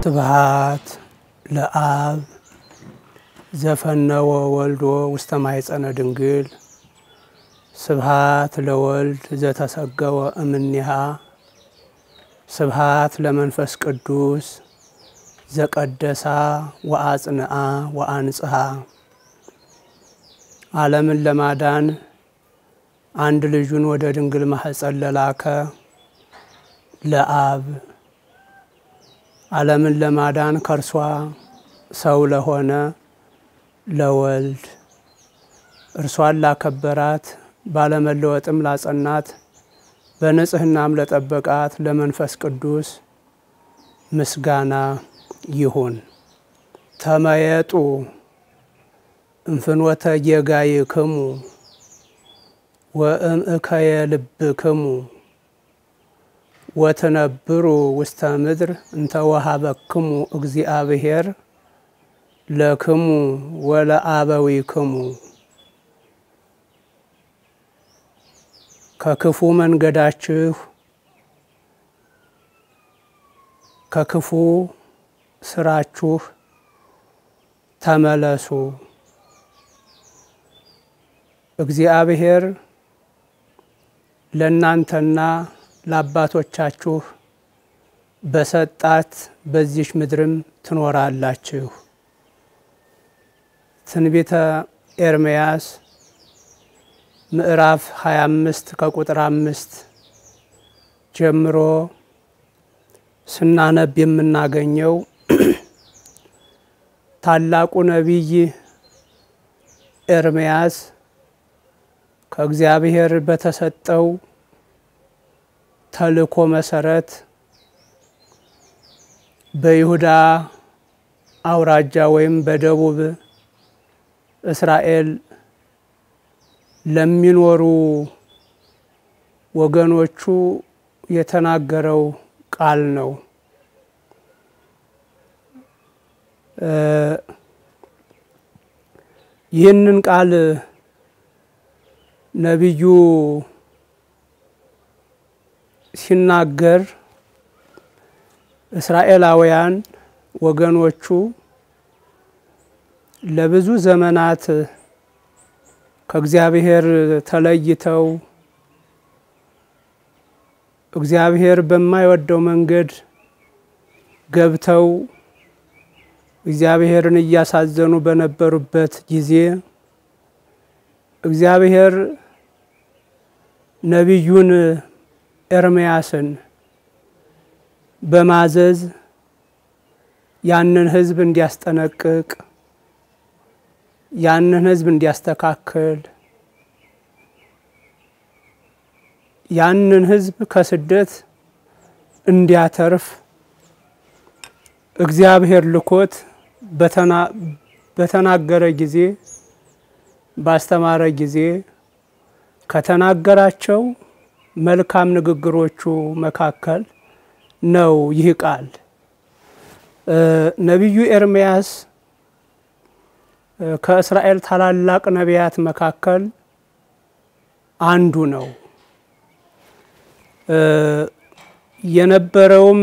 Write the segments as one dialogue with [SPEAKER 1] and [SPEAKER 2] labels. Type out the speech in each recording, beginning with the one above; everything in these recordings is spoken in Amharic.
[SPEAKER 1] ስብሃት ለአብ ዘፈነወ ወልዶ ውስተ ማኅፀነ ድንግል ስብሃት ለወልድ ዘተሰገወ እምኔሃ ስብሃት ለመንፈስ ቅዱስ ዘቀደሳ ወአጽንአ ወአንጽሐ ዓለምን ለማዳን አንድ ልጁን ወደ ድንግል ማኅፀን ለላከ ለአብ ዓለምን ለማዳን ከእርሷ ሰው ለሆነ ለወልድ እርሷን ላከበራት ባለመለወጥም ላጸናት በንጽሕናም ለጠበቃት ለመንፈስ ቅዱስ ምስጋና ይሁን። ተመየጡ እንፍኖተ ጌጋይክሙ ወእምእከየ ልብክሙ ወትነብሩ ውስተ ምድር እንተ ወሀበክሙ እግዚአብሔር ለክሙ ወለአበዊክሙ ከክፉ መንገዳችሁ ከክፉ ስራችሁ ተመለሱ። እግዚአብሔር ለእናንተና ለአባቶቻችሁ በሰጣት በዚች ምድርም ትኖራላችሁ። ትንቢተ ኤርምያስ ምዕራፍ 25 ከቁጥር አምስት ጀምሮ ስናነብ የምናገኘው ታላቁ ነቢይ ኤርምያስ ከእግዚአብሔር በተሰጠው ተልእኮ መሰረት በይሁዳ አውራጃ ወይም በደቡብ እስራኤል ለሚኖሩ ወገኖቹ የተናገረው ቃል ነው። ይህንን ቃል ነቢዩ ሲናገር እስራኤላውያን ወገኖቹ ለብዙ ዘመናት ከእግዚአብሔር ተለይተው እግዚአብሔር በማይወደው መንገድ ገብተው እግዚአብሔርን እያሳዘኑ በነበሩበት ጊዜ እግዚአብሔር ነቢዩን ኤርምያስን በማዘዝ ያንን ሕዝብ እንዲያስጠነቅቅ ያንን ሕዝብ እንዲያስተካክል ያንን ሕዝብ ከስደት እንዲያተርፍ እግዚአብሔር ልኮት በተናገረ ጊዜ ባስተማረ ጊዜ ከተናገራቸው መልካም ንግግሮቹ መካከል ነው ይህ ቃል። ነቢዩ ኤርምያስ ከእስራኤል ታላላቅ ነቢያት መካከል አንዱ ነው። የነበረውም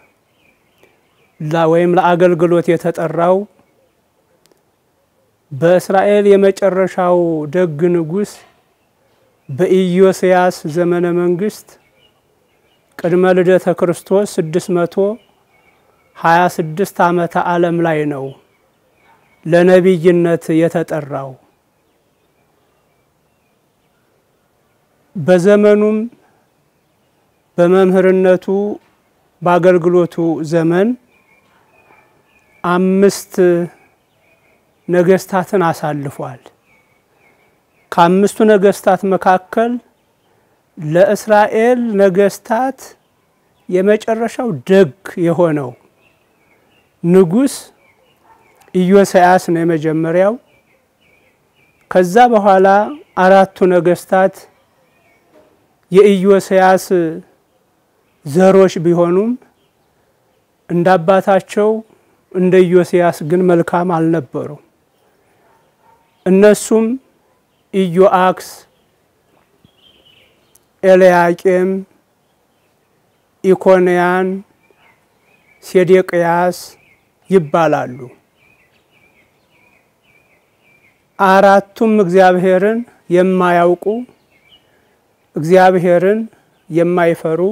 [SPEAKER 1] ወይም ለአገልግሎት የተጠራው በእስራኤል የመጨረሻው ደግ ንጉሥ በኢዮስያስ ዘመነ መንግስት ቅድመ ልደተ ክርስቶስ ስድስት መቶ ሀያ ስድስት ዓመተ ዓለም ላይ ነው ለነቢይነት የተጠራው። በዘመኑም በመምህርነቱ በአገልግሎቱ ዘመን አምስት ነገስታትን አሳልፏል። ከአምስቱ ነገስታት መካከል ለእስራኤል ነገስታት የመጨረሻው ደግ የሆነው ንጉሥ ኢዮስያስ ነው የመጀመሪያው። ከዛ በኋላ አራቱ ነገስታት የኢዮስያስ ዘሮች ቢሆኑም እንደ አባታቸው እንደ ኢዮስያስ ግን መልካም አልነበሩም። እነሱም ኢዮአክስ፣ ኤልያቄም፣ ኢኮንያን፣ ሴዴቅያስ ይባላሉ። አራቱም እግዚአብሔርን የማያውቁ እግዚአብሔርን የማይፈሩ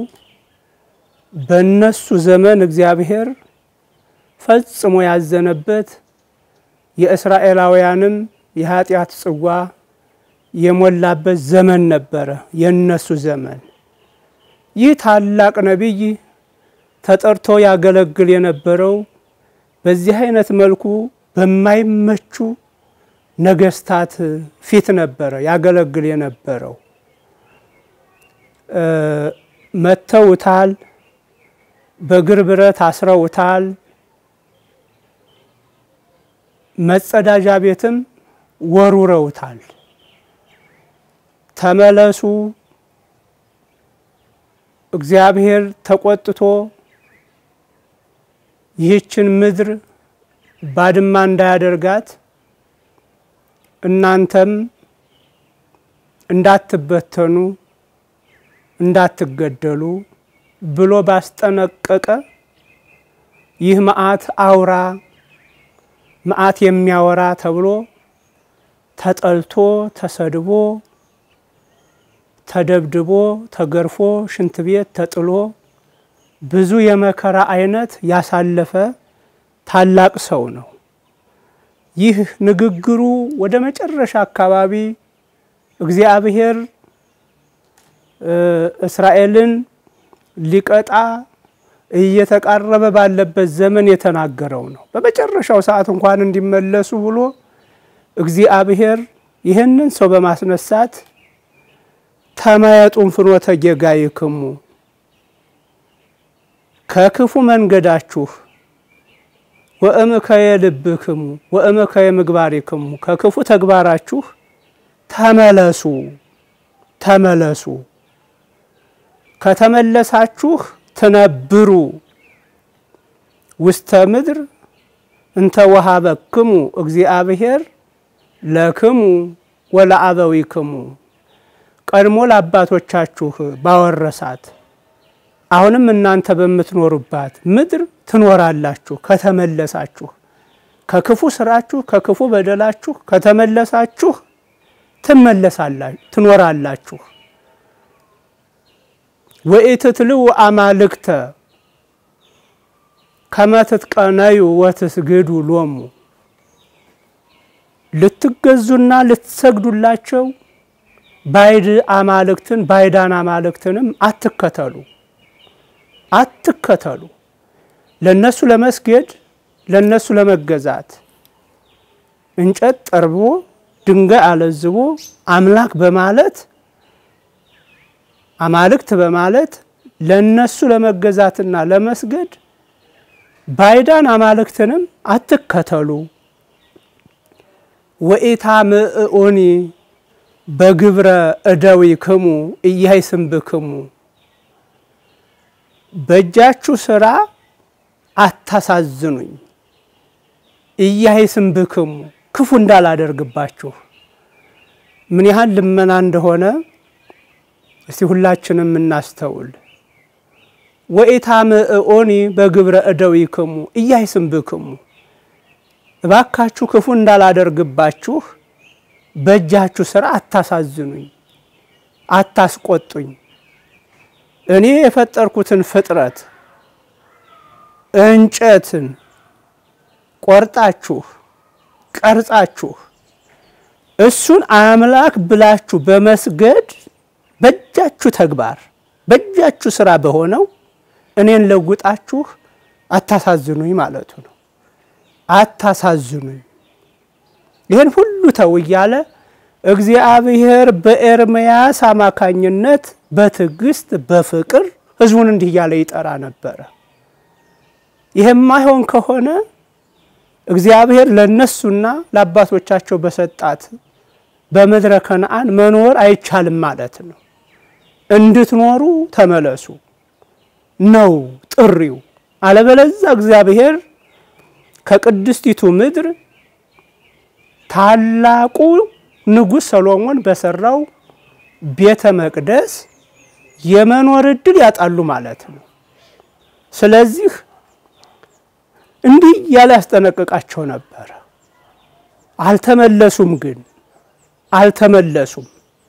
[SPEAKER 1] በእነሱ ዘመን እግዚአብሔር ፈጽሞ ያዘነበት የእስራኤላውያንም የኃጢአት ጽዋ የሞላበት ዘመን ነበረ የእነሱ ዘመን። ይህ ታላቅ ነቢይ ተጠርቶ ያገለግል የነበረው በዚህ አይነት መልኩ በማይመቹ ነገስታት ፊት ነበረ ያገለግል የነበረው። መተውታል፣ በእግር ብረት አስረውታል። መጸዳጃ ቤትም ወሩረውታል። ተመለሱ፣ እግዚአብሔር ተቆጥቶ ይህችን ምድር ባድማ እንዳያደርጋት እናንተም እንዳትበተኑ እንዳትገደሉ ብሎ ባስጠነቀቀ ይህ መዓት አውራ መዓት የሚያወራ ተብሎ ተጠልቶ ተሰድቦ ተደብድቦ ተገርፎ ሽንት ቤት ተጥሎ ብዙ የመከራ አይነት ያሳለፈ ታላቅ ሰው ነው። ይህ ንግግሩ ወደ መጨረሻ አካባቢ እግዚአብሔር እስራኤልን ሊቀጣ እየተቃረበ ባለበት ዘመን የተናገረው ነው። በመጨረሻው ሰዓት እንኳን እንዲመለሱ ብሎ እግዚአብሔር ይህንን ሰው በማስነሳት ተመየጡን ፍኖተ ጌጋይክሙ ከክፉ መንገዳችሁ ወእምከየ ልብክሙ ወእምከየ ምግባሪክሙ ከክፉ ተግባራችሁ ተመለሱ ተመለሱ ከተመለሳችሁ ትነብሩ ውስተ ምድር እንተ ወሀበክሙ እግዚአብሔር ለክሙ ወለአበዊክሙ ቀድሞ ለአባቶቻችሁ ባወረሳት አሁንም እናንተ በምትኖሩባት ምድር ትኖራላችሁ። ከተመለሳችሁ ከክፉ ስራችሁ ከክፉ በደላችሁ ከተመለሳችሁ ትመለሳላችሁ፣ ትኖራላችሁ። ወኢትትልው አማልክተ ከመ ትትቀነዩ ወትስግዱ ሎሙ ልትገዙና ልትሰግዱላቸው ባይድ አማልክትን ባይዳን አማልክትንም አትከተሉ አትከተሉ። ለነሱ ለመስገድ ለነሱ ለመገዛት እንጨት ጠርቦ ድንጋይ አለዝቦ አምላክ በማለት አማልክት በማለት ለነሱ ለመገዛትና ለመስገድ ባይዳን አማልክትንም አትከተሉ። ወኢታምዕኡኒ በግብረ እደዊክሙ ኢያይስምብክሙ በእጃችሁ ስራ አታሳዝኑኝ። ኢያይስምብክሙ ክፉ እንዳላደርግባችሁ ምን ያህል ልመና እንደሆነ እስቲ ሁላችንም እናስተውል። ወኢታምዕኡኒ በግብረ እደዊክሙ ኢያይስምብክሙ እባካችሁ ክፉ እንዳላደርግባችሁ በእጃችሁ ስራ አታሳዝኑኝ፣ አታስቆጡኝ። እኔ የፈጠርኩትን ፍጥረት እንጨትን ቆርጣችሁ ቀርጻችሁ እሱን አምላክ ብላችሁ በመስገድ በእጃችሁ ተግባር በእጃችሁ ስራ በሆነው እኔን ለውጣችሁ አታሳዝኑኝ ማለቱ ነው። አታሳዝኑኝ ይህን ሁሉ ተው እያለ እግዚአብሔር በኤርምያስ አማካኝነት በትዕግስት በፍቅር ሕዝቡን እንዲህ እያለ ይጠራ ነበረ። ይህማይሆን ከሆነ እግዚአብሔር ለነሱና ለአባቶቻቸው በሰጣት በምድረ ከነአን መኖር አይቻልም ማለት ነው። እንድትኖሩ ተመለሱ ነው ጥሪው። አለበለዛ እግዚአብሔር ከቅድስቲቱ ምድር ታላቁ ንጉሥ ሰሎሞን በሰራው ቤተ መቅደስ የመኖር እድል ያጣሉ ማለት ነው። ስለዚህ እንዲህ እያለ ያስጠነቅቃቸው ነበረ። አልተመለሱም። ግን አልተመለሱም።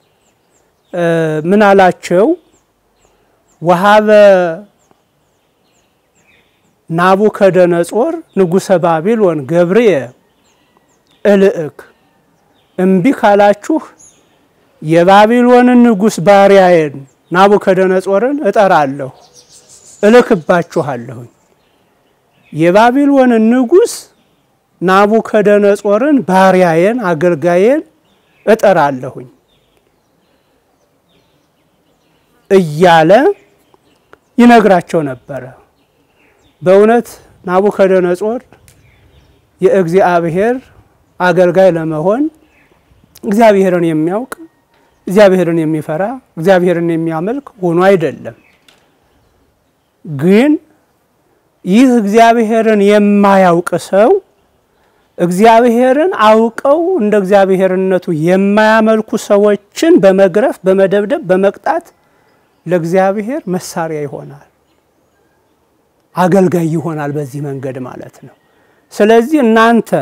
[SPEAKER 1] ምን አላቸው? ወሀበ ናቡከደነጾር ንጉሰ ባቢሎን ገብርየ እልእክ እምቢ ካላችሁ የባቢሎንን ንጉሥ ባሪያዬን ናቡከደነጾርን እጠራለሁ እልክባችኋለሁኝ። የባቢሎንን ንጉሥ ናቡከደነጾርን ባሪያዬን አገልጋዬን እጠራለሁኝ እያለ ይነግራቸው ነበረ። በእውነት ናቡከደነጾር የእግዚአብሔር አገልጋይ ለመሆን እግዚአብሔርን የሚያውቅ እግዚአብሔርን የሚፈራ እግዚአብሔርን የሚያመልክ ሆኖ አይደለም። ግን ይህ እግዚአብሔርን የማያውቅ ሰው እግዚአብሔርን አውቀው እንደ እግዚአብሔርነቱ የማያመልኩ ሰዎችን በመግረፍ በመደብደብ በመቅጣት ለእግዚአብሔር መሳሪያ ይሆናል፣ አገልጋይ ይሆናል። በዚህ መንገድ ማለት ነው። ስለዚህ እናንተ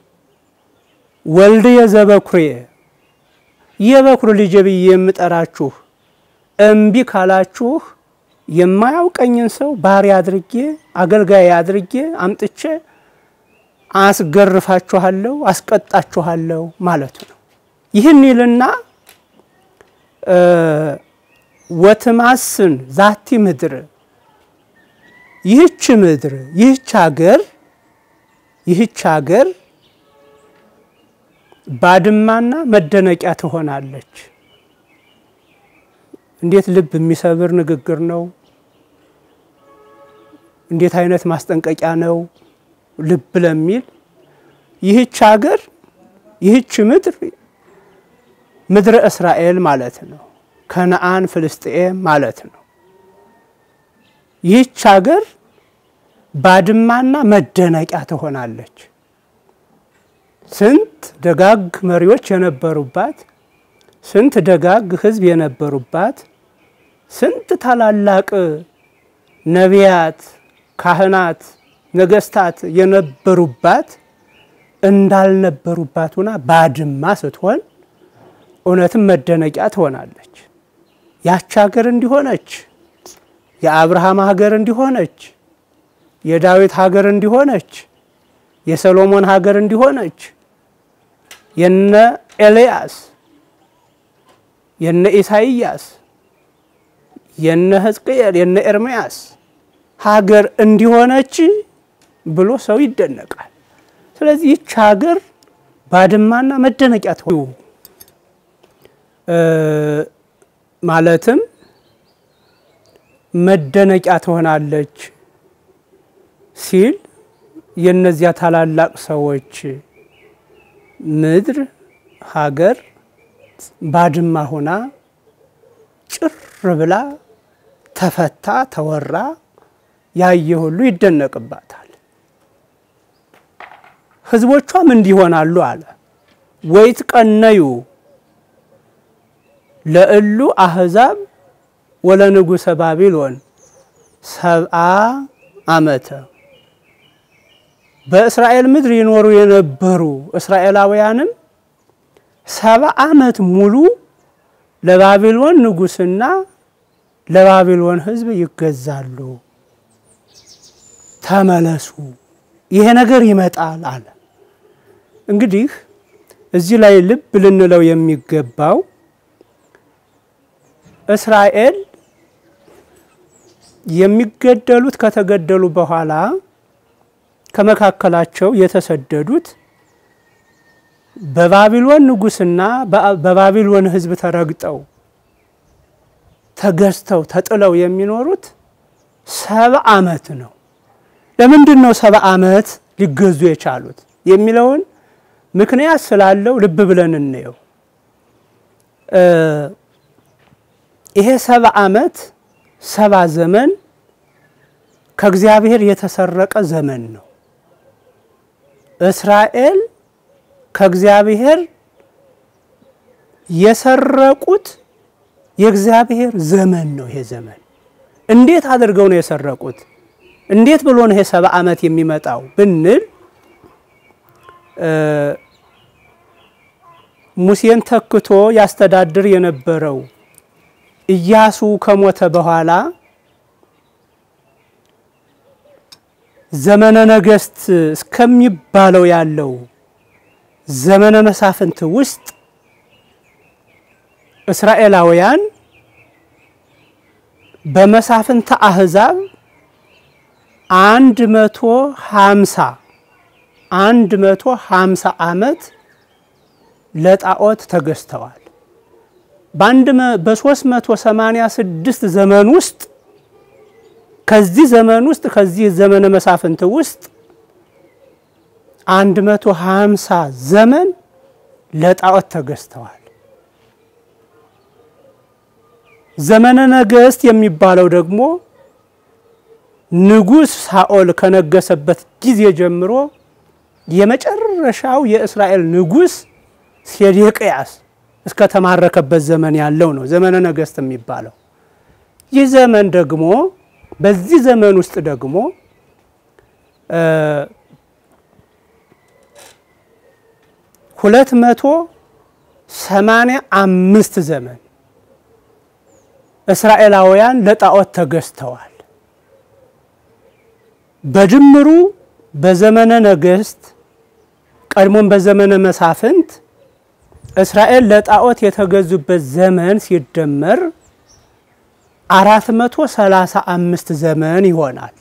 [SPEAKER 1] ወልድየ ዘበኩርየ የበኩር ልጄ ብዬ የምጠራችሁ እምቢ ካላችሁ የማያውቀኝን ሰው ባሪያ አድርጌ አገልጋይ አድርጌ አምጥቼ አስገርፋችኋለሁ፣ አስቀጣችኋለሁ ማለቱ ነው። ይህን ይልና ወትማስን ዛቲ ምድር ይህች ምድር ይህች ሀገር ይህች ሀገር ባድማና መደነቂያ ትሆናለች። እንዴት ልብ የሚሰብር ንግግር ነው! እንዴት አይነት ማስጠንቀቂያ ነው! ልብ ለሚል ይህች ሀገር ይህች ምድር ምድረ እስራኤል ማለት ነው። ከነአን ፍልስጤም ማለት ነው። ይህች ሀገር ባድማና መደነቂያ ትሆናለች። ስንት ደጋግ መሪዎች የነበሩባት፣ ስንት ደጋግ ሕዝብ የነበሩባት፣ ስንት ታላላቅ ነቢያት፣ ካህናት፣ ነገስታት የነበሩባት እንዳልነበሩባት ሆና ባድማ ስትሆን እውነትም መደነቂያ ትሆናለች። ያች ሀገር እንዲሆነች የአብርሃም ሀገር እንዲሆነች የዳዊት ሀገር እንዲሆነች የሰሎሞን ሀገር እንዲሆነች የነ ኤልያስ የነ ኢሳይያስ የነ ሕዝቅኤል የነ ኤርምያስ ሀገር እንዲሆነች ብሎ ሰው ይደነቃል። ስለዚህ ይች ሀገር ባድማና መደነቂያ ትሆ ማለትም መደነቂያ ትሆናለች ሲል የእነዚያ ታላላቅ ሰዎች ምድር ሀገር ባድማ ሆና ጭር ብላ ተፈታ ተወራ ያየ ሁሉ ይደነቅባታል። ሕዝቦቿም እንዲሆናሉ አለ ወይትቀነዩ ለእሉ አህዛብ ወለንጉሰ ባቢሎን ሰብአ ዓመተ በእስራኤል ምድር ይኖሩ የነበሩ እስራኤላውያንም ሰባ ዓመት ሙሉ ለባቢሎን ንጉሥና ለባቢሎን ሕዝብ ይገዛሉ። ተመለሱ፣ ይሄ ነገር ይመጣል አለ። እንግዲህ እዚህ ላይ ልብ ልንለው የሚገባው እስራኤል የሚገደሉት ከተገደሉ በኋላ ከመካከላቸው የተሰደዱት በባቢሎን ንጉሥና በባቢሎን ሕዝብ ተረግጠው ተገዝተው ተጥለው የሚኖሩት ሰባ ዓመት ነው። ለምንድን ነው ሰባ ዓመት ሊገዙ የቻሉት የሚለውን ምክንያት ስላለው ልብ ብለን እንየው። ይሄ ሰባ ዓመት ሰባ ዘመን ከእግዚአብሔር የተሰረቀ ዘመን ነው። እስራኤል ከእግዚአብሔር የሰረቁት የእግዚአብሔር ዘመን ነው። ይሄ ዘመን እንዴት አድርገው ነው የሰረቁት? እንዴት ብሎ ነው ይሄ ሰባ ዓመት የሚመጣው ብንል ሙሴን ተክቶ ያስተዳድር የነበረው ኢያሱ ከሞተ በኋላ ዘመነ ነገስት እስከሚባለው ያለው ዘመነ መሳፍንት ውስጥ እስራኤላውያን በመሳፍንተ አህዛብ አንድ መቶ ሀምሳ አንድ መቶ ሀምሳ ዓመት ለጣዖት ተገዝተዋል። በአንድ በሶስት መቶ ሰማንያ ስድስት ዘመን ውስጥ ከዚህ ዘመን ውስጥ ከዚህ ዘመነ መሳፍንት ውስጥ አንድ መቶ ሀምሳ ዘመን ለጣዖት ተገዝተዋል። ዘመነ ነገስት የሚባለው ደግሞ ንጉሥ ሳኦል ከነገሰበት ጊዜ ጀምሮ የመጨረሻው የእስራኤል ንጉሥ ሴዴቅያስ እስከ ተማረከበት ዘመን ያለው ነው ዘመነ ነገስት የሚባለው። ይህ ዘመን ደግሞ በዚህ ዘመን ውስጥ ደግሞ ሁለት መቶ ሰማንያ አምስት ዘመን እስራኤላውያን ለጣዖት ተገዝተዋል። በድምሩ በዘመነ ነገስት ቀድሞም በዘመነ መሳፍንት እስራኤል ለጣዖት የተገዙበት ዘመን ሲደመር አራት መቶ ሰላሳ አምስት ዘመን ይሆናል።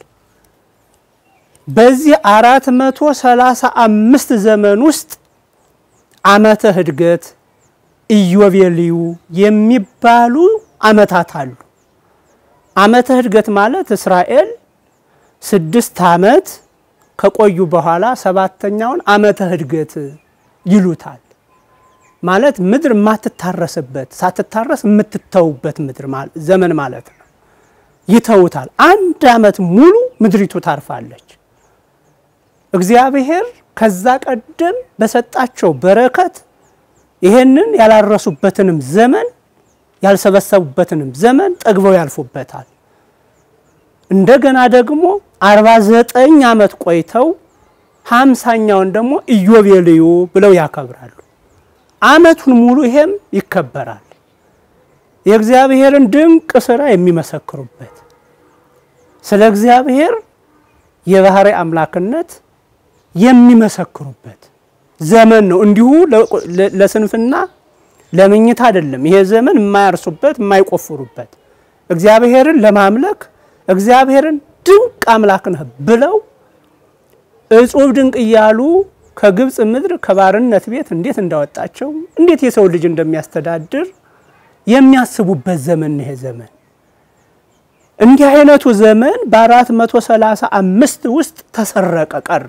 [SPEAKER 1] በዚህ አራት መቶ ሰላሳ አምስት ዘመን ውስጥ ዓመተ ህድገት፣ ኢዮቤልዩ የሚባሉ ዓመታት አሉ። ዓመተ ህድገት ማለት እስራኤል ስድስት ዓመት ከቆዩ በኋላ ሰባተኛውን ዓመተ ህድገት ይሉታል። ማለት ምድር የማትታረስበት ሳትታረስ የምትተውበት ምድር ዘመን ማለት ነው። ይተውታል። አንድ ዓመት ሙሉ ምድሪቱ ታርፋለች። እግዚአብሔር ከዛ ቀደም በሰጣቸው በረከት ይሄንን ያላረሱበትንም ዘመን ያልሰበሰቡበትንም ዘመን ጠግበው ያልፉበታል። እንደገና ደግሞ አርባ ዘጠኝ ዓመት ቆይተው ሀምሳኛውን ደግሞ ኢዮቤልዩ ብለው ያከብራሉ። ዓመቱን ሙሉ ይሄም ይከበራል። የእግዚአብሔርን ድንቅ ስራ የሚመሰክሩበት ስለ እግዚአብሔር የባህሪ አምላክነት የሚመሰክሩበት ዘመን ነው። እንዲሁ ለስንፍና ለምኝት አይደለም። ይሄ ዘመን የማያርሱበት የማይቆፍሩበት እግዚአብሔርን ለማምለክ እግዚአብሔርን ድንቅ አምላክ ነህ ብለው እጹብ ድንቅ እያሉ ከግብፅ ምድር ከባርነት ቤት እንዴት እንዳወጣቸው እንዴት የሰው ልጅ እንደሚያስተዳድር የሚያስቡበት ዘመን ነው። ይሄ ዘመን እንዲህ አይነቱ ዘመን በአራት መቶ ሰላሳ አምስት ውስጥ ተሰረቀ ቀረ።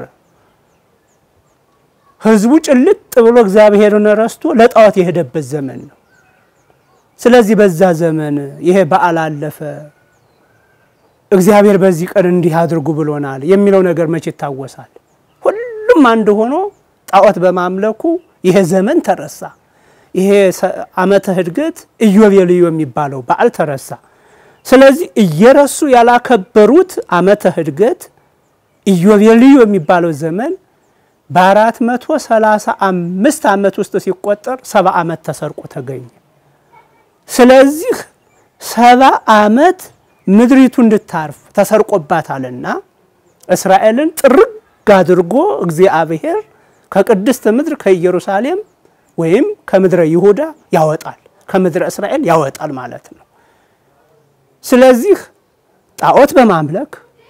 [SPEAKER 1] ህዝቡ ጭልጥ ብሎ እግዚአብሔርን ረስቶ ለጣዖት የሄደበት ዘመን ነው። ስለዚህ በዛ ዘመን ይሄ በዓል አለፈ፣ እግዚአብሔር በዚህ ቀን እንዲህ አድርጉ ብሎናል የሚለው ነገር መቼ ይታወሳል? ሁሉም አንድ ሆኖ ጣዖት በማምለኩ ይሄ ዘመን ተረሳ። ይሄ ዓመተ ህድገት ኢዮቤልዩ የሚባለው በዓል ተረሳ። ስለዚህ እየረሱ ያላከበሩት ዓመተ ህድገት ኢዮቤልዩ የሚባለው ዘመን በአራት መቶ ሰላሳ አምስት ዓመት ውስጥ ሲቆጠር ሰባ ዓመት ተሰርቆ ተገኘ። ስለዚህ ሰባ ዓመት ምድሪቱ እንድታርፍ ተሰርቆባታልና እስራኤልን ጥርግ አድርጎ እግዚአብሔር ከቅድስት ምድር ከኢየሩሳሌም ወይም ከምድረ ይሁዳ ያወጣል፣ ከምድረ እስራኤል ያወጣል ማለት ነው። ስለዚህ ጣዖት በማምለክ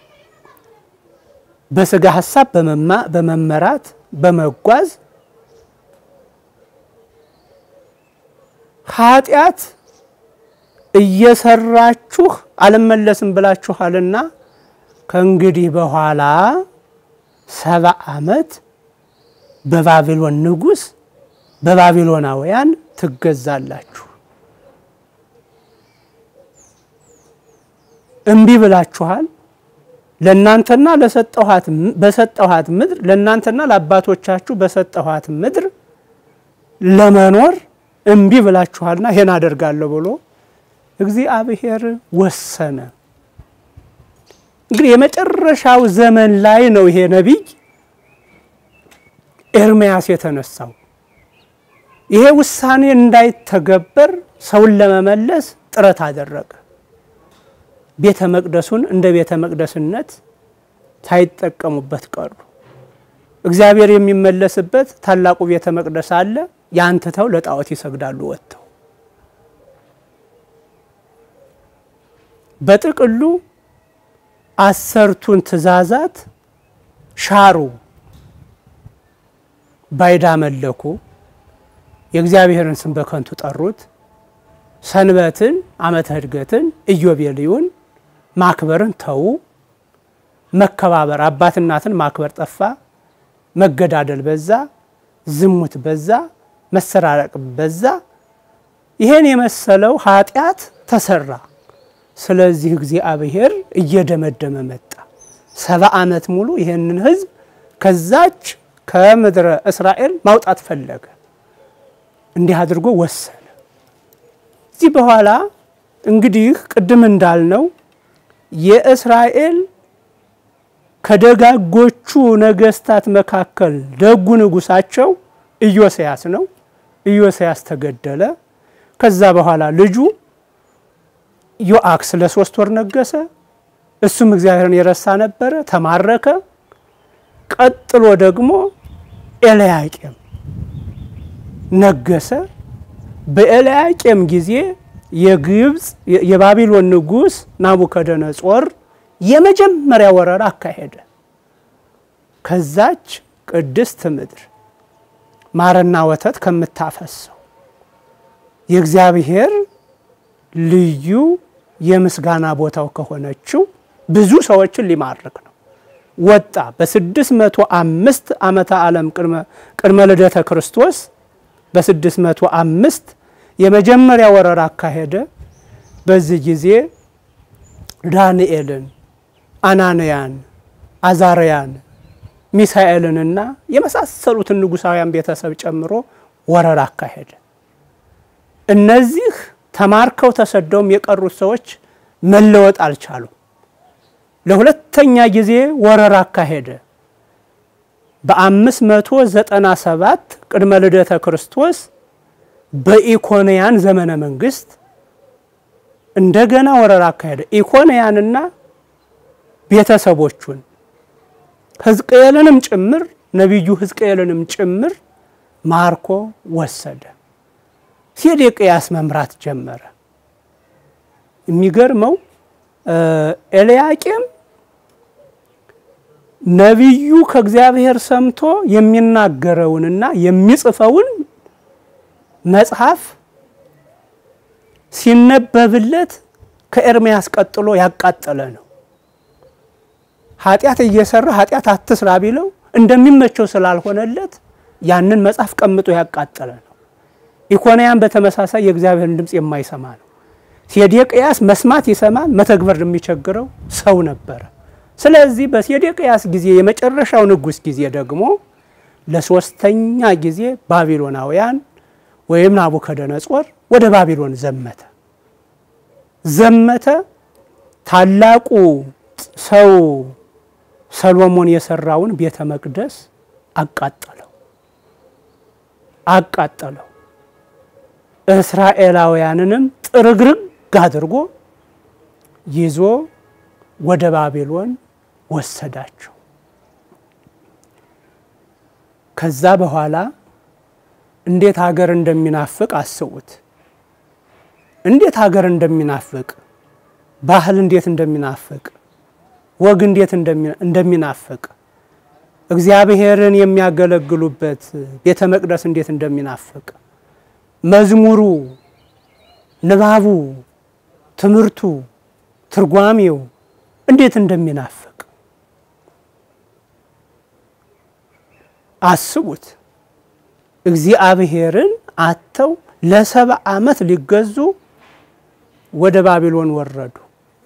[SPEAKER 1] በስጋ ሀሳብ በመመራት በመጓዝ ኃጢአት እየሰራችሁ አልመለስም ብላችኋልና ከእንግዲህ በኋላ ሰባ ዓመት በባቢሎን ንጉሥ በባቢሎናውያን ትገዛላችሁ። እምቢ ብላችኋል። ለእናንተና ለሰጠኋት በሰጠኋት ምድር ለእናንተና ለአባቶቻችሁ በሰጠኋት ምድር ለመኖር እምቢ ብላችኋልና ይሄን አደርጋለሁ ብሎ እግዚአብሔር ወሰነ። እንግዲህ የመጨረሻው ዘመን ላይ ነው ይሄ ነቢይ ኤርምያስ የተነሳው። ይሄ ውሳኔ እንዳይተገበር ሰውን ለመመለስ ጥረት አደረገ። ቤተ መቅደሱን እንደ ቤተ መቅደስነት ሳይጠቀሙበት ቀሩ። እግዚአብሔር የሚመለስበት ታላቁ ቤተ መቅደስ አለ። ያን ትተው ለጣዖት ይሰግዳሉ ወጥተው። በጥቅሉ አሰርቱን ትእዛዛት ሻሩ፣ ባይዳ መለኩ፣ የእግዚአብሔርን ስም በከንቱ ጠሩት። ሰንበትን፣ ዓመተ ዕድገትን፣ ኢዮቤልዩን ማክበርን ተዉ። መከባበር አባት እናትን ማክበር ጠፋ። መገዳደል በዛ፣ ዝሙት በዛ፣ መሰራረቅ በዛ። ይሄን የመሰለው ኃጢአት ተሰራ። ስለዚህ እግዚአብሔር እየደመደመ መጣ። ሰባ ዓመት ሙሉ ይሄንን ሕዝብ ከዛች ከምድረ እስራኤል ማውጣት ፈለገ። እንዲህ አድርጎ ወሰነ። እዚህ በኋላ እንግዲህ ቅድም እንዳልነው የእስራኤል ከደጋጎቹ ነገስታት መካከል ደጉ ንጉሳቸው ኢዮስያስ ነው። ኢዮስያስ ተገደለ። ከዛ በኋላ ልጁ ዮአክስ ለሶስት ወር ነገሰ። እሱም እግዚአብሔርን የረሳ ነበረ፣ ተማረከ። ቀጥሎ ደግሞ ኤልያቄም ነገሰ። በኤልያቄም ጊዜ የግብፅ የባቢሎን ንጉስ ናቡከደነጾር የመጀመሪያ ወረራ አካሄደ። ከዛች ቅድስት ምድር ማርና ወተት ከምታፈሰው የእግዚአብሔር ልዩ የምስጋና ቦታው ከሆነችው ብዙ ሰዎችን ሊማርክ ነው። ወጣ በስድስት መቶ አምስት ዓመተ ዓለም ቅድመ ልደተ ክርስቶስ በስድስት መቶ አምስት የመጀመሪያ ወረራ አካሄደ። በዚህ ጊዜ ዳንኤልን፣ አናንያን፣ አዛርያን፣ ሚሳኤልንና የመሳሰሉትን ንጉሳውያን ቤተሰብ ጨምሮ ወረራ አካሄደ። እነዚህ ተማርከው ተሰደውም የቀሩት ሰዎች መለወጥ አልቻሉም። ለሁለተኛ ጊዜ ወረራ አካሄደ። በአምስት መቶ ዘጠና ሰባት ቅድመ ልደተ ክርስቶስ በኢኮንያን ዘመነ መንግስት እንደገና ወረራ አካሄደ። ኢኮንያንና ቤተሰቦቹን ሕዝቅኤልንም ጭምር ነቢዩ ሕዝቅኤልንም ጭምር ማርኮ ወሰደ። ሴዴቅያስ መምራት ጀመረ። የሚገርመው ኤልያቄም ነቢዩ ከእግዚአብሔር ሰምቶ የሚናገረውንና የሚጽፈውን መጽሐፍ ሲነበብለት ከኤርምያስ ቀጥሎ ያቃጠለ ነው። ኃጢአት እየሰራ ኃጢአት አትስራ ቢለው እንደሚመቸው ስላልሆነለት ያንን መጽሐፍ ቀምጦ ያቃጠለ ነው። ኢኮንያን በተመሳሳይ የእግዚአብሔርን ድምፅ የማይሰማ ነው። ሴዴቅያስ መስማት ይሰማል፣ መተግበር የሚቸግረው ሰው ነበረ። ስለዚህ በሴዴቅያስ ጊዜ የመጨረሻው ንጉሥ ጊዜ ደግሞ ለሶስተኛ ጊዜ ባቢሎናውያን ወይም ናቡከደነጾር ወደ ባቢሎን ዘመተ ዘመተ። ታላቁ ሰው ሰሎሞን የሰራውን ቤተ መቅደስ አቃጠለው አቃጠለው። እስራኤላውያንንም ጥርግርግ አድርጎ ይዞ ወደ ባቢሎን ወሰዳቸው። ከዛ በኋላ እንዴት ሀገር እንደሚናፍቅ አስቡት። እንዴት ሀገር እንደሚናፍቅ፣ ባህል እንዴት እንደሚናፍቅ፣ ወግ እንዴት እንደሚናፍቅ፣ እግዚአብሔርን የሚያገለግሉበት ቤተ መቅደስ እንዴት እንደሚናፍቅ፣ መዝሙሩ፣ ንባቡ፣ ትምህርቱ፣ ትርጓሜው እንዴት እንደሚናፍቅ አስቡት። እግዚአብሔርን አተው ለሰባ ዓመት ሊገዙ ወደ ባቢሎን ወረዱ።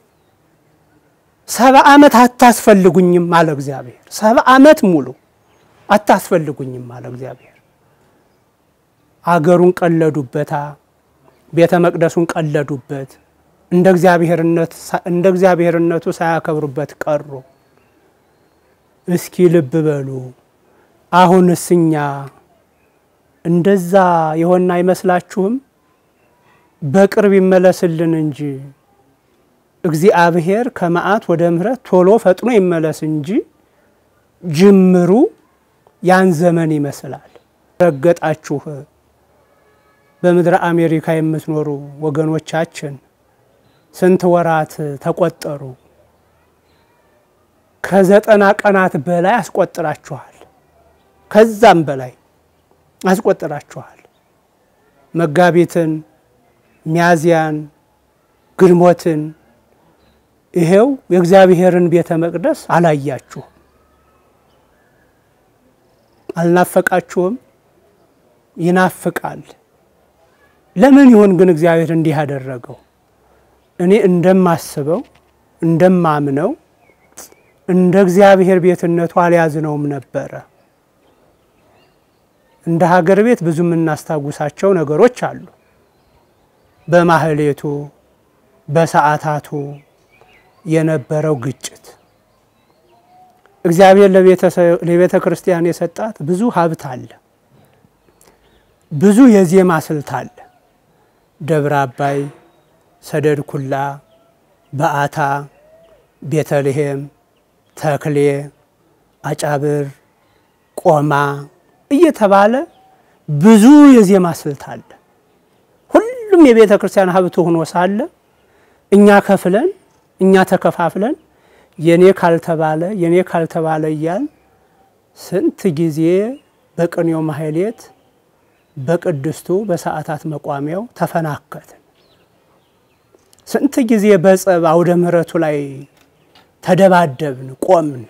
[SPEAKER 1] ሰባ ዓመት አታስፈልጉኝም አለ እግዚአብሔር። ሰባ ዓመት ሙሉ አታስፈልጉኝም አለ እግዚአብሔር። አገሩን ቀለዱበታ፣ ቤተ መቅደሱን ቀለዱበት፣ እንደ እግዚአብሔርነቱ ሳያከብሩበት ቀሩ። እስኪ ልብ በሉ። አሁንስ እኛ እንደዛ የሆነ አይመስላችሁም? በቅርብ ይመለስልን እንጂ እግዚአብሔር ከመዓት ወደ ምሕረት ቶሎ ፈጥኖ ይመለስ እንጂ ጅምሩ ያን ዘመን ይመስላል። ረገጣችሁ በምድረ አሜሪካ የምትኖሩ ወገኖቻችን ስንት ወራት ተቆጠሩ? ከዘጠና ቀናት በላይ አስቆጥራችኋል። ከዛም በላይ አስቆጥራችኋል። መጋቢትን፣ ሚያዝያን፣ ግንቦትን ይሄው የእግዚአብሔርን ቤተ መቅደስ አላያችሁም። አልናፈቃችሁም? ይናፍቃል። ለምን ይሆን ግን እግዚአብሔር እንዲህ ያደረገው? እኔ እንደማስበው እንደማምነው እንደ እግዚአብሔር ቤትነቱ አልያዝነውም ነበረ። እንደ ሀገር ቤት ብዙ የምናስታውሳቸው ነገሮች አሉ። በማህሌቱ በሰዓታቱ የነበረው ግጭት እግዚአብሔር ለቤተ ክርስቲያን የሰጣት ብዙ ሀብት አለ። ብዙ የዜማ ስልት አለ። ደብረ አባይ፣ ሰደድ ኩላ፣ በአታ፣ ቤተልሔም፣ ተክሌ፣ አጫብር፣ ቆማ እየተባለ ብዙ የዜማ ስልት አለ። ሁሉም የቤተ ክርስቲያን ሀብት ሆኖ ሳለ እኛ ከፍለን እኛ ተከፋፍለን የኔ ካልተባለ የኔ ካልተባለ እያል ስንት ጊዜ በቅኔው ማህሌት በቅድስቱ በሰዓታት መቋሚያው ተፈናከትን። ስንት ጊዜ በጸብ አውደ ምሕረቱ ላይ ተደባደብን፣ ቆምን።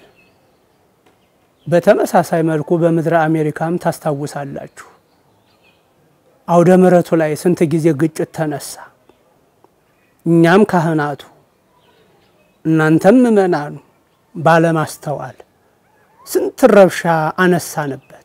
[SPEAKER 1] በተመሳሳይ መልኩ በምድረ አሜሪካም ታስታውሳላችሁ። አውደ ምሕረቱ ላይ ስንት ጊዜ ግጭት ተነሳ። እኛም ካህናቱ እናንተም ምእመናኑ ባለማስተዋል ስንት ረብሻ አነሳንበት።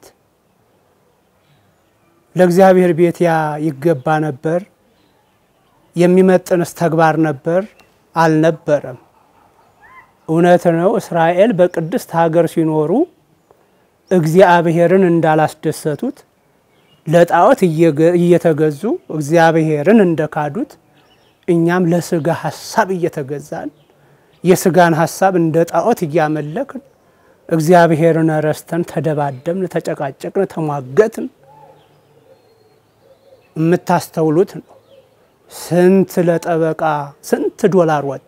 [SPEAKER 1] ለእግዚአብሔር ቤት ያ ይገባ ነበር? የሚመጥንስ ተግባር ነበር? አልነበረም። እውነት ነው። እስራኤል በቅድስት ሀገር ሲኖሩ እግዚአብሔርን እንዳላስደሰቱት ለጣዖት እየተገዙ እግዚአብሔርን እንደካዱት እኛም ለስጋ ሀሳብ እየተገዛን የስጋን ሀሳብ እንደ ጣዖት እያመለክን እግዚአብሔርን ረስተን ተደባደብን፣ ተጨቃጨቅን፣ ተሟገትን። የምታስተውሉት ነው። ስንት ለጠበቃ ስንት ዶላር ወጣ፣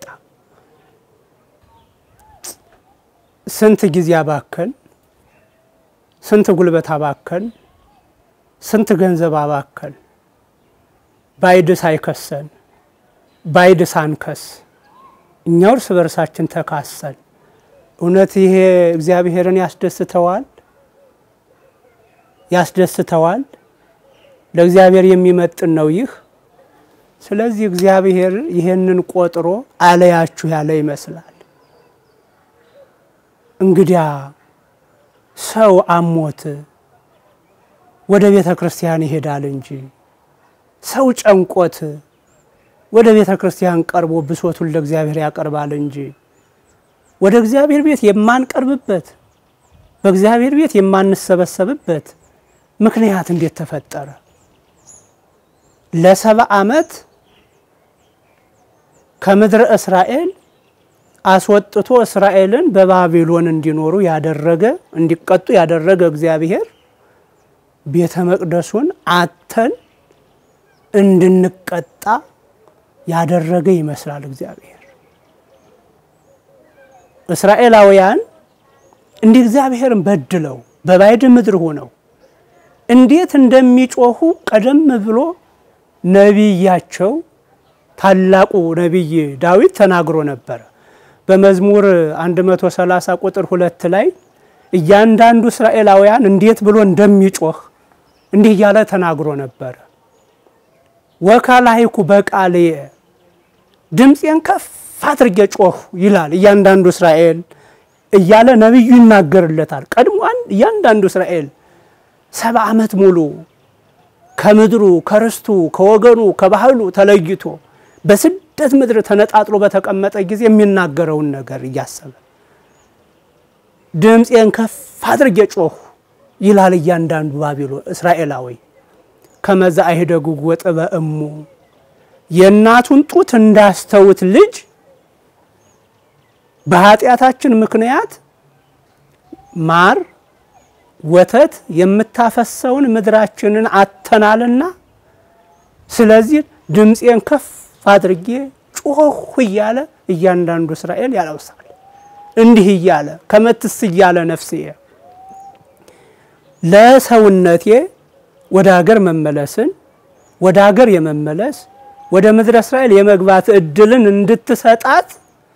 [SPEAKER 1] ስንት ጊዜ አባከን፣ ስንት ጉልበት አባከን፣ ስንት ገንዘብ አባከን። ባይድ ሳይከሰን ባይድ ሳንከስ እኛው እርስ በርሳችን ተካሰል። እውነት ይሄ እግዚአብሔርን ያስደስተዋል? ያስደስተዋል? ለእግዚአብሔር የሚመጥን ነው ይህ? ስለዚህ እግዚአብሔር ይሄንን ቆጥሮ አለያችሁ ያለ ይመስላል። እንግዲያ ሰው አሞት ወደ ቤተ ክርስቲያን ይሄዳል እንጂ ሰው ጨንቆት ወደ ቤተ ክርስቲያን ቀርቦ ብሶቱን ለእግዚአብሔር ያቀርባል እንጂ ወደ እግዚአብሔር ቤት የማንቀርብበት በእግዚአብሔር ቤት የማንሰበሰብበት ምክንያት እንዴት ተፈጠረ? ለሰባ ዓመት ከምድረ እስራኤል አስወጥቶ እስራኤልን በባቢሎን እንዲኖሩ ያደረገ እንዲቀጡ ያደረገ እግዚአብሔር ቤተ መቅደሱን አተን እንድንቀጣ ያደረገ ይመስላል። እግዚአብሔር እስራኤላውያን እንዲህ እግዚአብሔርን በድለው በባዕድ ምድር ሆነው እንዴት እንደሚጮሁ ቀደም ብሎ ነቢያቸው ታላቁ ነቢይ ዳዊት ተናግሮ ነበረ። በመዝሙር 130 ቁጥር ሁለት ላይ እያንዳንዱ እስራኤላውያን እንዴት ብሎ እንደሚጮህ እንዲህ እያለ ተናግሮ ነበረ። ወካላይኩ በቃልየ ድምፄን ከፍ አድርጌ ጮህ ይላል እያንዳንዱ እስራኤል እያለ ነቢዩ ይናገርለታል። ቀድሞን እያንዳንዱ እስራኤል ሰባ ዓመት ሙሉ ከምድሩ ከርስቱ ከወገኑ ከባህሉ ተለይቶ በስደት በስደት ምድር ተነጣጥሎ በተቀመጠ ጊዜ የሚናገረውን ነገር እያሰበ ድምፄን ከፍ አድርጌ ጮሁ ይላል እያንዳንዱ ባቢሎን እስራኤላዊ ከመዛ አይደጉ ወጥበ እሙ የእናቱን ጡት እንዳስተውት ልጅ በኃጢአታችን ምክንያት ማር ወተት የምታፈሰውን ምድራችንን አተናልና ስለዚህ ድምፄን ከፍ አድርጌ ጮህ እያለ እያንዳንዱ እስራኤል ያለውሳል። እንዲህ እያለ ከመትስ እያለ ነፍስዬ ለሰውነቴ ወደ ሀገር መመለስን ወደ ሀገር የመመለስ ወደ ምድረ እስራኤል የመግባት እድልን እንድትሰጣት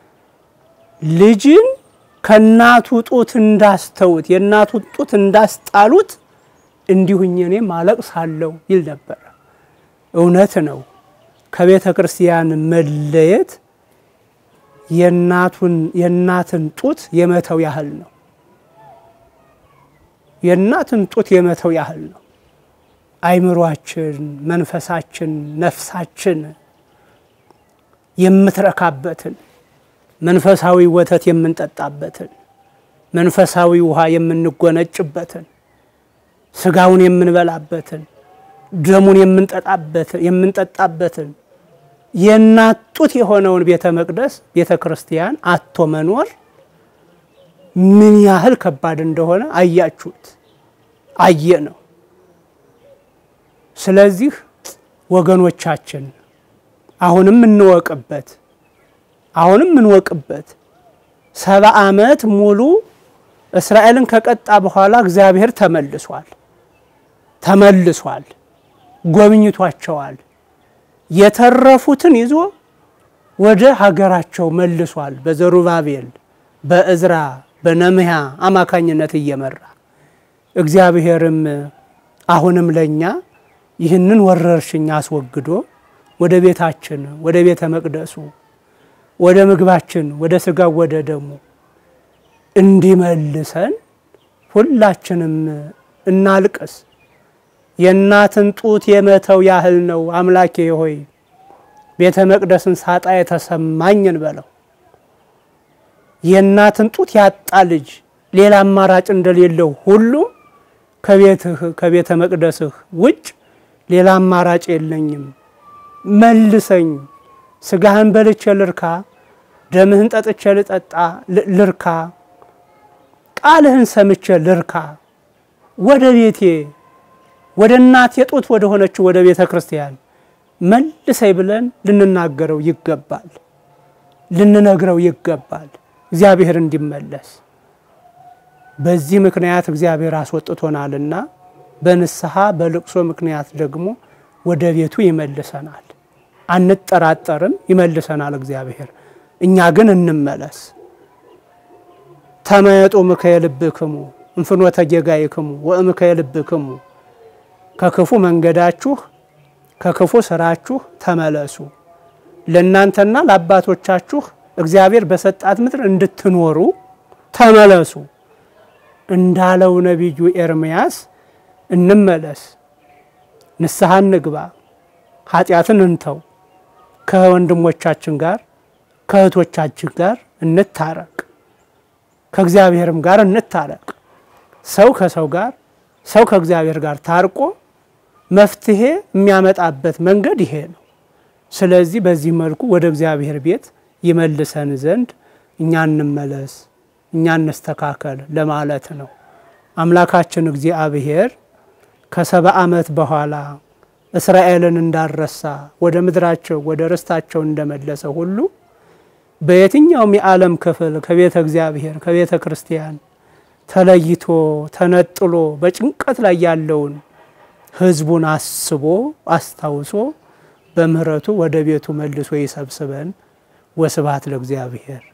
[SPEAKER 1] ልጅን ከእናቱ ጡት እንዳስተውት የእናቱን ጡት እንዳስጣሉት እንዲሁኝ እኔም አለቅሳለሁ ይል ነበረ። እውነት ነው። ከቤተ ክርስቲያን መለየት የእናትን ጡት የመተው ያህል ነው። የእናትን ጡት የመተው ያህል ነው። አይምሯችን፣ መንፈሳችን፣ ነፍሳችን የምትረካበትን መንፈሳዊ ወተት የምንጠጣበትን መንፈሳዊ ውሃ የምንጎነጭበትን ስጋውን የምንበላበትን ደሙን የምንጠጣበትን የእናት ጡት የሆነውን ቤተ መቅደስ ቤተ ክርስቲያን አቶ መኖር ምን ያህል ከባድ እንደሆነ አያችሁት፣ አየ ነው። ስለዚህ ወገኖቻችን አሁንም እንወቅበት አሁንም እንወቅበት። ሰባ ዓመት ሙሉ እስራኤልን ከቀጣ በኋላ እግዚአብሔር ተመልሷል ተመልሷል፣ ጎብኝቷቸዋል። የተረፉትን ይዞ ወደ ሀገራቸው መልሷል። በዘሩባቤል በእዝራ በነምህያ አማካኝነት እየመራ እግዚአብሔርም አሁንም ለእኛ ይህንን ወረርሽኝ አስወግዶ ወደ ቤታችን ወደ ቤተ መቅደሱ ወደ ምግባችን ወደ ስጋው ወደ ደሙ እንዲመልሰን ሁላችንም እናልቅስ። የእናትን ጡት የመተው ያህል ነው። አምላኬ ሆይ ቤተ መቅደስን ሳጣ የተሰማኝን በለው። የእናትን ጡት ያጣ ልጅ ሌላ አማራጭ እንደሌለው ሁሉ ከቤትህ ከቤተ መቅደስህ ውጭ ሌላ አማራጭ የለኝም፣ መልሰኝ፣ ስጋህን በልቼ ልርካ፣ ደምህን ጠጥቼ ልጠጣ ልርካ፣ ቃልህን ሰምቼ ልርካ፣ ወደ ቤቴ ወደ እናቴ ጡት ወደ ሆነችው ወደ ቤተ ክርስቲያን መልሰኝ ብለን ልንናገረው ይገባል፣ ልንነግረው ይገባል። እግዚአብሔር እንዲመለስ በዚህ ምክንያት እግዚአብሔር አስወጥቶናልና በንስሐ በልቅሶ ምክንያት ደግሞ ወደ ቤቱ ይመልሰናል። አንጠራጠርም፣ ይመልሰናል እግዚአብሔር። እኛ ግን እንመለስ። ተመየጡ ምክየ ልብክሙ እንፍኖተ ጌጋይክሙ ወእምክየ ልብክሙ ከክፉ መንገዳችሁ ከክፉ ስራችሁ ተመለሱ፣ ለእናንተና ለአባቶቻችሁ እግዚአብሔር በሰጣት ምድር እንድትኖሩ ተመለሱ እንዳለው ነቢዩ ኤርምያስ እንመለስ፣ ንስሐ እንግባ፣ ኃጢአትን እንተው፣ ከወንድሞቻችን ጋር ከእህቶቻችን ጋር እንታረቅ፣ ከእግዚአብሔርም ጋር እንታረቅ። ሰው ከሰው ጋር ሰው ከእግዚአብሔር ጋር ታርቆ መፍትሄ የሚያመጣበት መንገድ ይሄ ነው። ስለዚህ በዚህ መልኩ ወደ እግዚአብሔር ቤት ይመልሰን ዘንድ እኛ እንመለስ፣ እኛ እንስተካከል ለማለት ነው። አምላካችን እግዚአብሔር ከሰባ ዓመት በኋላ እስራኤልን እንዳረሳ ወደ ምድራቸው ወደ ርስታቸው እንደመለሰ ሁሉ በየትኛውም የዓለም ክፍል ከቤተ እግዚአብሔር ከቤተ ክርስቲያን ተለይቶ ተነጥሎ በጭንቀት ላይ ያለውን ሕዝቡን አስቦ አስታውሶ በምሕረቱ ወደ ቤቱ መልሶ ይሰብስበን። ወስብሐት ለእግዚአብሔር።